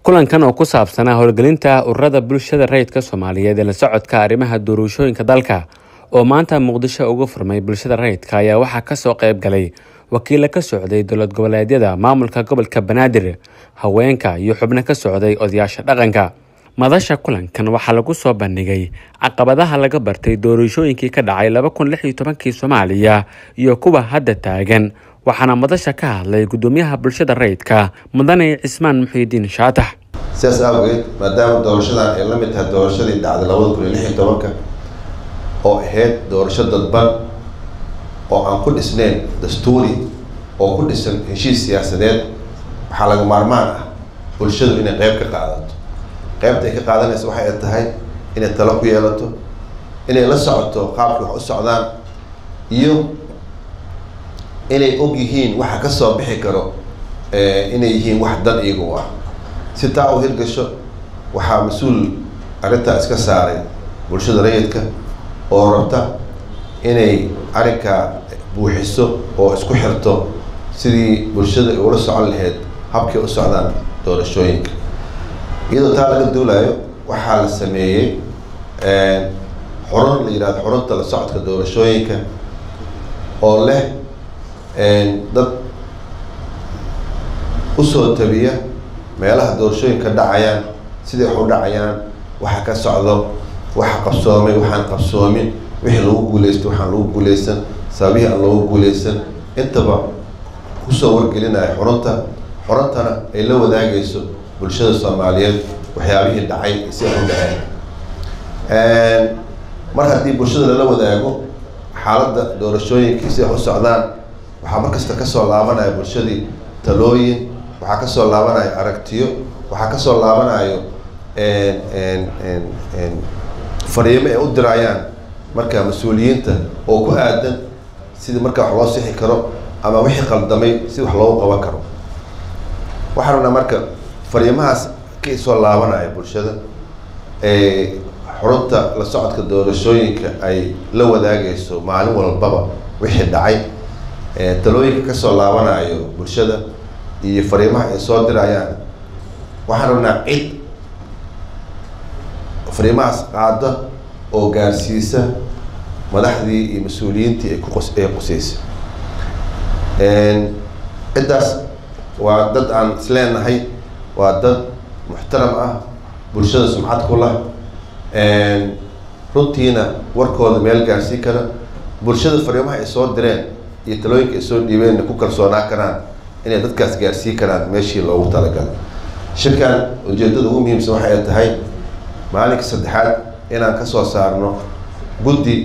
kulankan oo ku saabsanaa howlgelinta ururada bulshada rayidka soomaaliyeed ee la socodka arrimaha doorashooyinka dalka oo maanta muqdisho uga furmay bulshada rayidka ayaa waxaa kasoo qayb galay wakiilo ka socday dowlad goboleedyada maamulka gobolka banaadir haweenka iyo xubno ka socday odayaasha dhaqanka madasha kulankan waxaa lagu soo bandhigay caqabadaha laga bartay doorashooyinkii ka dhacay laba kun lix iyo tobankii soomaaliya iyo kuwa hadda taagan waxaana madasha ka hadlay gudoomiyaha bulshada rayidka mudane cismaan muxiidiin shaatax sidaas awgeed maadaama doorashadan ay la mid tahay doorashadii dhacday labada kun iyo lix iyo tobanka oo ahayd doorasho dadban oo aan ku dhisnayn dastuuri oo ku dhisan heshiis siyaasadeed waxaa laga maarmaan ah bulshadu inay qeyb ka qaadato qeybta ay ka qaadanaysa waxay tahay inay talo ku yeelato inay la socoto qaabka wax u socdaan iyo inay og yihiin waxa kasoo bixi karo inay yihiin wax dan iyaga u ah si taa u hirgasho waxaa mas-uul arrintaa iska saaray bulshada rayidka oo rabta inay arrinkaa buuxiso oo isku xirto sidii bulshada ay ula socon lahayd habkay u socdaan doorashooyinka iyadoo taa laga duulayo waxaa la sameeyey xurun la yihahdo xurunta la socodka doorashooyinka oo leh dad usoo tabiya meelaha doorashooyinka dhacayaan siday wax u dhacayaan waxa ka socdo waxa qabsoomay waxaan qabsoomin wixii lagu guuleystay waxaan lagu guuleysan sababihii aan loogu guuleysan intaba kusoo wargelinaya xurunta xuruntana ay la wadaagayso bulshada soomaaliyeed waxyaabihii dhacay si ay u dhaceen mar haddii bulshada lala wadaago xaaladda doorashooyinkii si ay u socdaan waxaa markasta kasoo laabanaya bulshadii talooyin waxaa kasoo laabanaya aragtiyo waxaa kasoo laabanayo fariimo ay u dirayaan marka mas-uuliyiinta oo ku aadan sidii markaa wax loo sixi karo ama wixii qaldamay si wax loogu qaban karo waxaan rabnaa marka fariimahaas ka soo laabanaya bulshada xurunta la socodka doorashooyinka ay la wadaagayso maalin walbaba wixii dhacay talooyinka kasoo laabanayo bulshada iyo fariimaha ay soo dirayaan waxaan rabnaa cid fariimahaas qaada oo gaarsiisa madaxdii iyo mas-uuliyiintii ay kuqos ay quseysay ciddaas waa dad aan isleenahay waa dad muxtaram ah bulshada sumcad ku lah runtiina warkooda meel gaarsii kara bulshada fariimaha ay soo direen iyo talooyinka ay soo dhiibeenna ku kalsoonaa karaan inay dadkaas gaarsii karaan meeshii loogu talagalay shirkan ujeedada ugu muhiimsan waxa ay tahay maalinka saddexaad inaan kasoo saarno guddi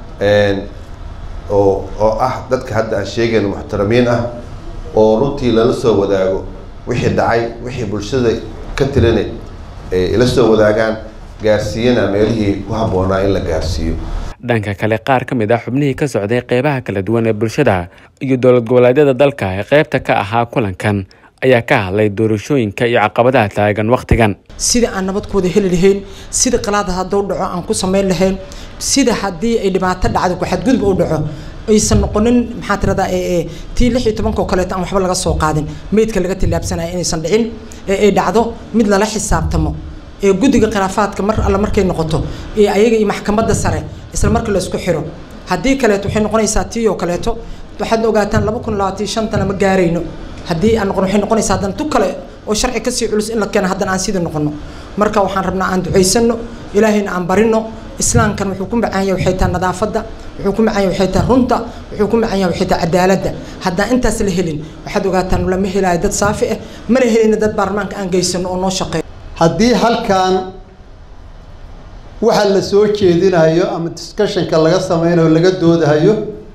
oo oo ah dadka hadda aan sheegayno muxtaramiin ah oo runtii lala soo wadaago wixii dhacay wixii bulshada ka tirina ay ila soo wadaagaan gaarsiiyana meelihii ku habboonaa in la gaarsiiyo dhanka kale qaar ka mid ah xubnihii ka socday qeybaha kala duwan ee bulshada iyo dowlad goboleedyada dalka ee qeybta ka ahaa kulankan ayaa ka hadlay doorashooyinka iyo caqabadaha taagan wakhtigan sida aan nabadkooda heli lahayn sida qalaada hadduu dhaco aan ku samayn lahayn sida haddii ay dhibaato dhacdo ku-xadgudub u dhaco aysan noqonin maxaa tiradaa tii lix iyo tobanka oo kaleeto aan waxba laga soo qaadin meydka laga tillaabsanaya inaysan dhicin ee ay dhacdo mid lala xisaabtamo ee guddiga khilaafaadka mar alle markay noqoto ee ayaga iyo maxkamadda sare isla marka la isku xiro haddii kaleeto waxay noqonaysaa tii oo kaleeto waxaad ogaataan laba kun labaatan shantana ma gaarayno haddii aan noqon waxay noqonaysaa haddana tu kale oo sharci kasii culus in la keeno haddana aan sidii noqono marka waxaan rabnaa aan ducaysano ilaahayna aan barino islaamkan wuxuu ku macaan yahay waxay tahay nadaafadda wuxuu ku macaan yahay waxay tahay runta wuxuu ku macaan yahay waxay tahay cadaaladda haddaan intaas la helin waxaad ogaataan lama helayo dad saafi ah mana helina dad baarlamaanka aan geysano oo noo shaqeeyo haddii halkan waxa la soo jeedinayo ama discussionka laga sameynayo laga doodahayo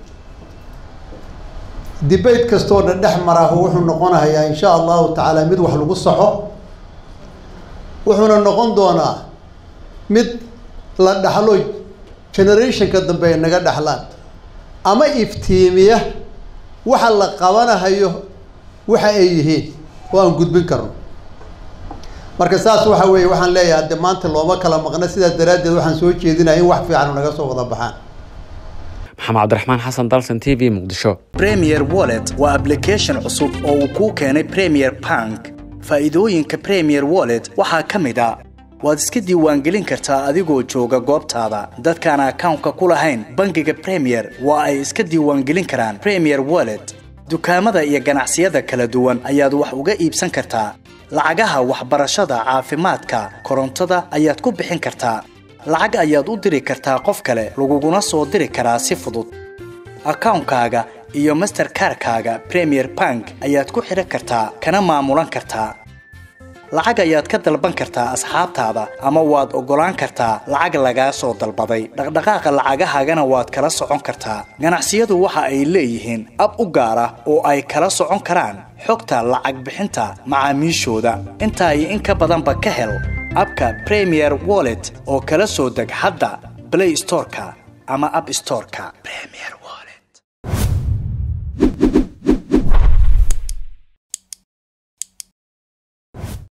debate kastoo dhan dhex maraahu wuxuu noqonayaa insha allahu tacaala mid wax lagu saxo wuxuuna noqon doonaa mid la dhaxlo generationka dambe ay naga dhaxlaan ama iftiimiya waxa la qabanahayo waxa ay yihiin oo aan gudbin karno marka saas waxa weeye waxaan leeyahay hadde maanta looma kala maqna sidaas daraaddeed waxaan soo jeedinaya in wax fiican naga soo wada baxaan maxamed cabdiraxmaan xasan dalsan t v muqdisho premier wallet waa application cusub oo uu kuu keenay premier bank faa'iidooyinka premier wallet waxaa ka mid a waad iska diiwaangelin kartaa adigoo jooga goobtaada dadkaan akawnka ku lahayn bangiga premier waa ay iska diiwaangelin karaan premier wallet dukaamada iyo ganacsiyada kala duwan ayaad wax uga iibsan kartaa lacagaha waxbarashada caafimaadka korontada ayaad ku bixin kartaa lacag ayaad u diri kartaa qof kale laguguna soo diri karaa si fudud akawnkaaga iyo masterkarkaaga premier bank ayaad ku xidhan kartaa kana maamulan kartaa lacag ayaad ka dalban kartaa asxaabtaada ama waad oggolaan kartaa lacag lagaa soo dalbaday dhaqdhaqaaqa lacagahaagana waad kala socon kartaa ganacsiyadu waxa ay leeyihiin ab u gaar ah oo ay kala socon karaan xogta lacag bixinta macaamiishooda intaa iyo in ka badanba ka hel abka premier wallet oo kala soo deg hadda blay storeka ama ab storeka premier wallet